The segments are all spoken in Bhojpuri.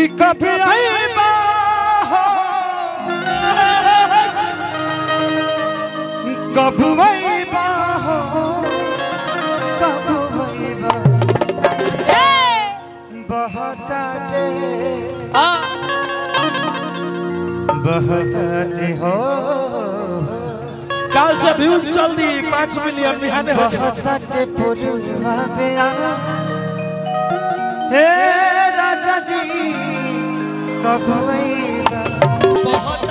कि कभी आईबा हो कब आईबा हो कब आईबा बहताटे बहताटे हो काल से व्यूज चल दी पाँच मिलियन बिहाने हो जाए। बहताटे पुरवा पे आ हे राजा जी कब आईबा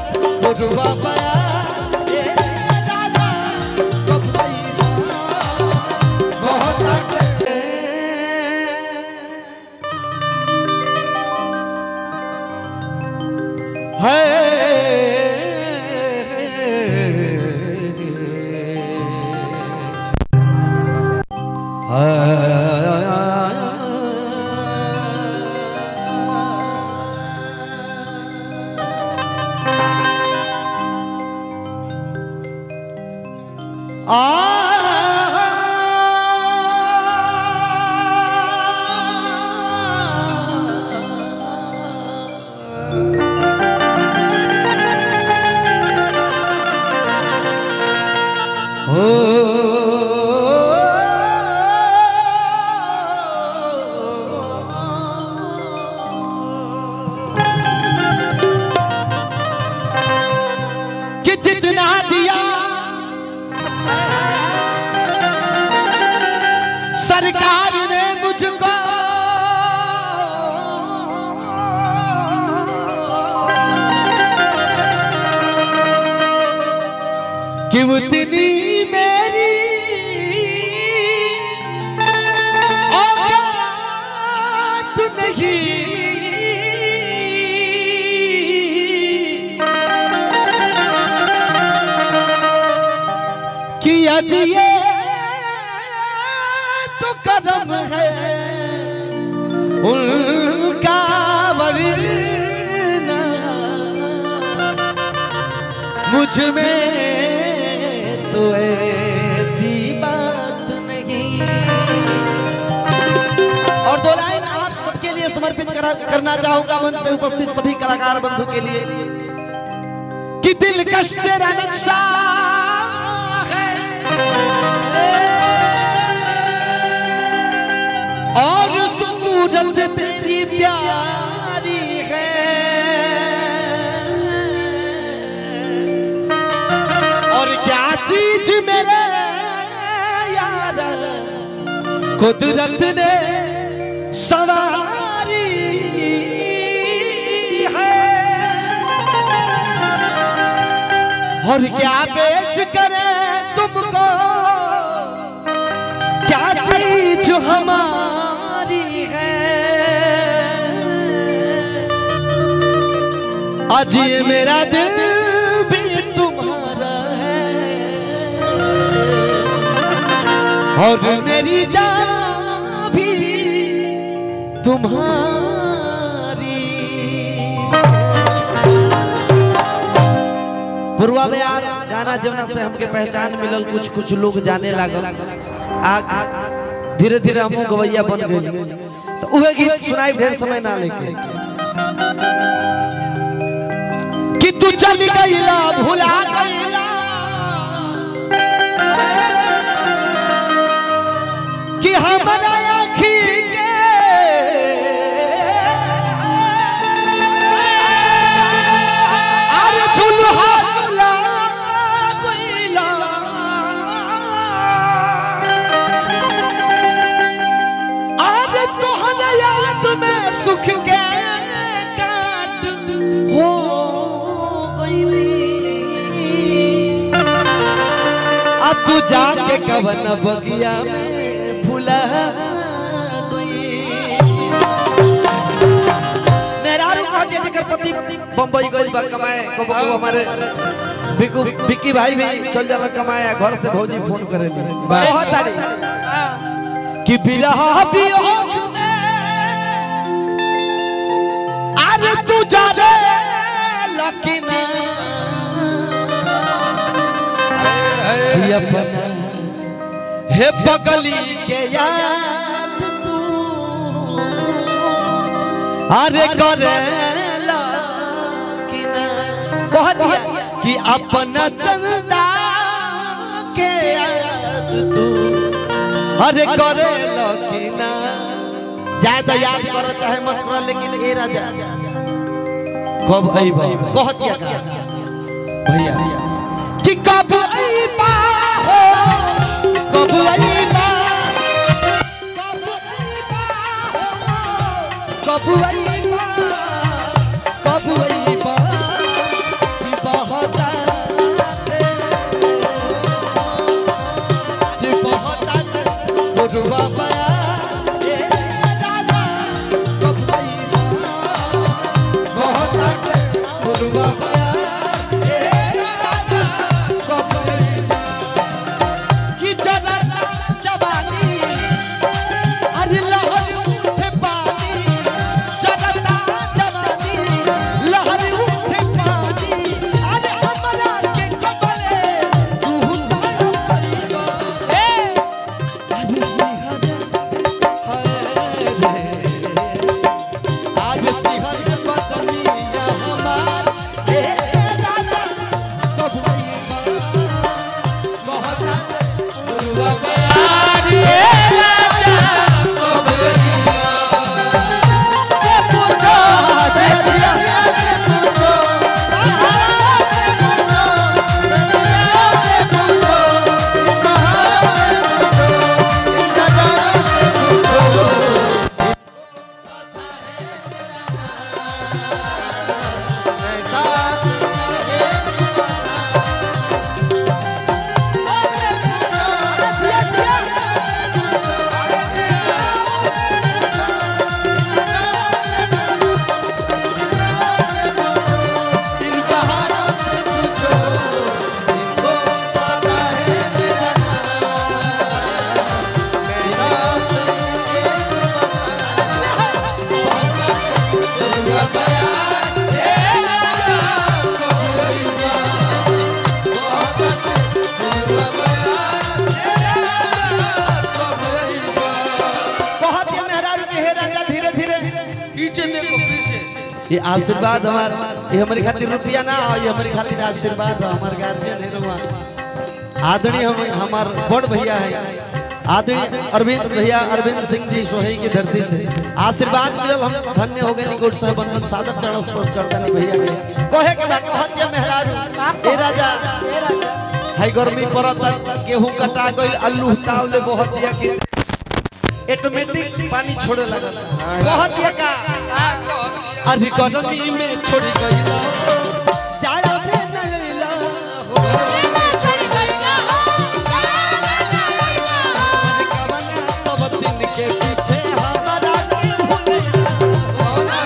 कि जितना दिया सरकार ने मुझको कि उतनी मेरी औकात नहीं कि आज ये तो कदम है उनका वरना मुझ में तो ऐसी बात नहीं और दो लाइन आप सबके लिए समर्पित करा, करना चाहूंगा मंच में उपस्थित सभी कलाकार बंधु के लिए कि दिलकश तेरा नक्शा है और सूरत तेरी प्यारी है और क्या चीज मेरे यार कुदरत ने सवारी है और क्या बेच करे तुमको क्या चीज हमारी है आज ये मेरा दिल भी तुम्हारा है और मेरी जान भी तुम्हारी पूर्वा बयार गाना जमुना से हमके पहचान मिलल कुछ कुछ लोग जाने लागल आ धीरे धीरे हमहू गवैया बन गए तो उहे गीत सुनाई ढेर समय ना लेके कि तू चल गईला भुला गईला कि हमारा आँखी के अरे झुलहा झुला गईला अरे तोहरा याद में सुख के काट हो गईली आ तू जाके कवन बगिया में भुला गई मेहरारू कहते हैं जेकर पति बम्बई गई बा कमाए कबो कबो हमारे बिकू बिक्की भाई भी चल जाला कमाए घर से भौजी फोन करे बहुत ताड़ी कि बिरहा वियोग में अरे तू जा रे लकीना कि अपना हे बगली के याद तू अरे करेला कि ना कह दिया कि अपना चंदा के याद तू अरे करेला कि ना जाए तो याद करो चाहे मत करो लेकिन ए राजा कब अइबा कह दिया का भैया कि कब अइबा हो कब अइबा कब अइबा कब अइबा कि बहुत रे बहुत गुरुआ बया ए दादा कब अइबा बहुत गुरुआ बया ए दादा कब अइबा कि जनता जवानी अरे लहर उठे पानी जनता जवानी लहर उठे पानी अरे हमरा के कबले तू तारा परिवा ए अरे सिहर हाय रे आज सिहर बदनिया हमार ए दादा कब बहुत गुरुआ बयारी ए बहुत ही मेहरारू के हे राजा धीरे धीरे पीछे देखो पीछे ये आशीर्वाद हमार ये हमारी खातिर रुपया ना हो ये हमारी खातिर आशीर्वाद हो हमार गार्जियन है रुआ आदरणीय हम हमार बड़ भैया है आदरणीय अरविंद भैया अरविंद सिंह जी सोहई की धरती से आशीर्वाद मिलल हम धन्य हो गए निकोट साहब बंदन सादर चरण स्पर्श करता नहीं भैया के कहे के बात कहत ये मेहरारू ए राजा हाई गर्मी पड़त गेहूं कटा गइल अल्लू तावले बहुत दिया के ऑटोमेटिक पानी छोड़े लगल कहत दिया का अरे गर्मी में छोड़ी गइला जाड़ा में न अइला हो अरे कवना सब दिन के पीछे हमारा के भूलैला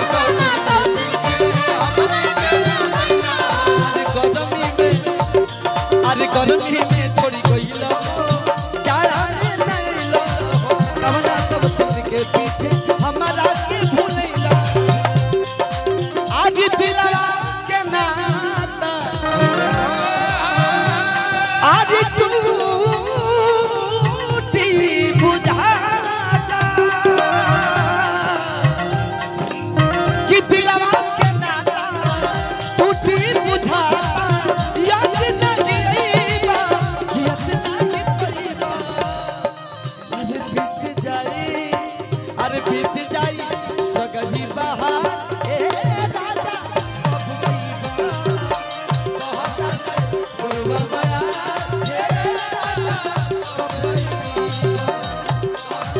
अरे गर्मी में अरे गर्मी में छोड़ी गइला जाड़ा में न अइला हो कवना सब दिन के पीछे हमारा के भूलैला आज दिलवा के नाता आज टूटी बुझाता कि दिलवा के नाता टूटी बुझाता याद नहीं आईबा जियत नहीं पईबा अरे बीत जाई अरे बीत जाई सगही बहार ए राजा अब गईबा बहुत गुरुवा बया ए राजा अब गईबा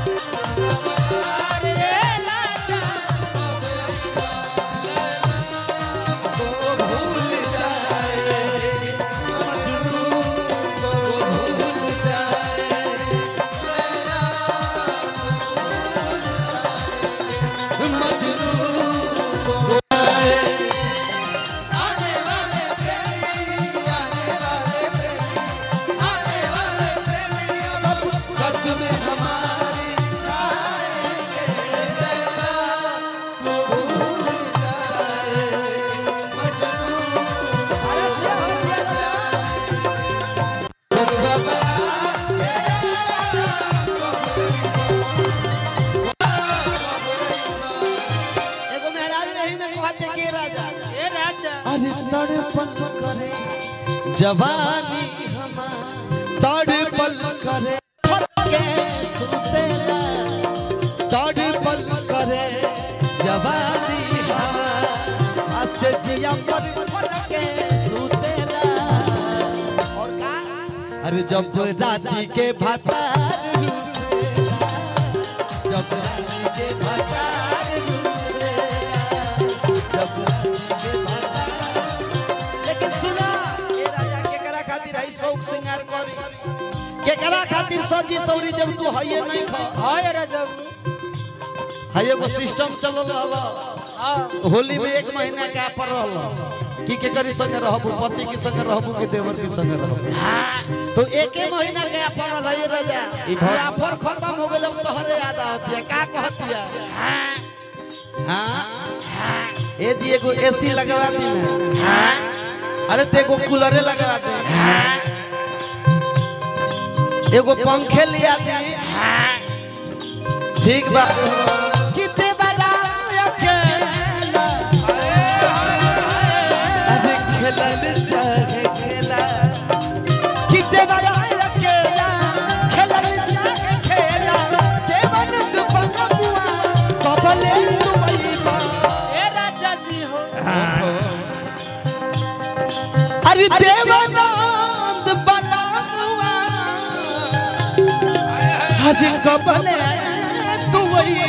को भूल जाए मजनू को भूल जाए पल करे जवानी हमार तड़पल करे के सुतेला तड़पल करे जवानी हमार आसे जिया पर के सुतेला और का अरे जब राती के भातार रुसेला जब राती के भातार रुसेला जब राती के भातार लेकिन सुना ए राजा केकरा खातिर है शौक सिंगार करी केकरा खातिर सजी सौरी जब तू हइए नहीं खा हाय राजब है एगो सिस्टम चलल रहल हाँ होली में एक महीना का पर रहल की के करी संग रहबू पति के संग रहबू के देवर के संग रहबू तो एके महीना के पर रहल है राजा ई ऑफर खत्म हो गेल अब तोहरे याद आती है का कहतिया हां ए जी एगो एसी लगवा दी ना अरे ते एगो कूलरे लगवा दे एगो पंखे लिया दी ठीक बा कितने बड़ा अकेला अरे खेलन चाहे खेला कितने बड़ा अकेला खेलन चाहे खेला देवन दुपन बुआ कबले दुबई बा ए राजा जी हो अरे देवानंद बनानुआ अरे कबले तू वही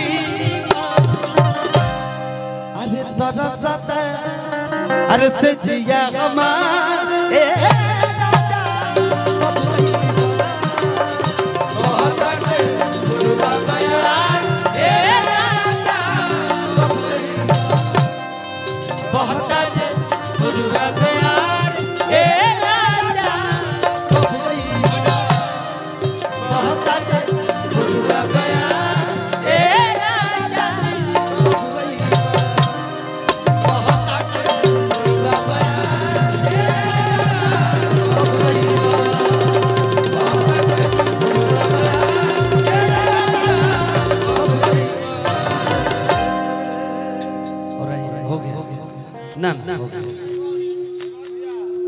अरे तरसत अरे से जिया हमार ए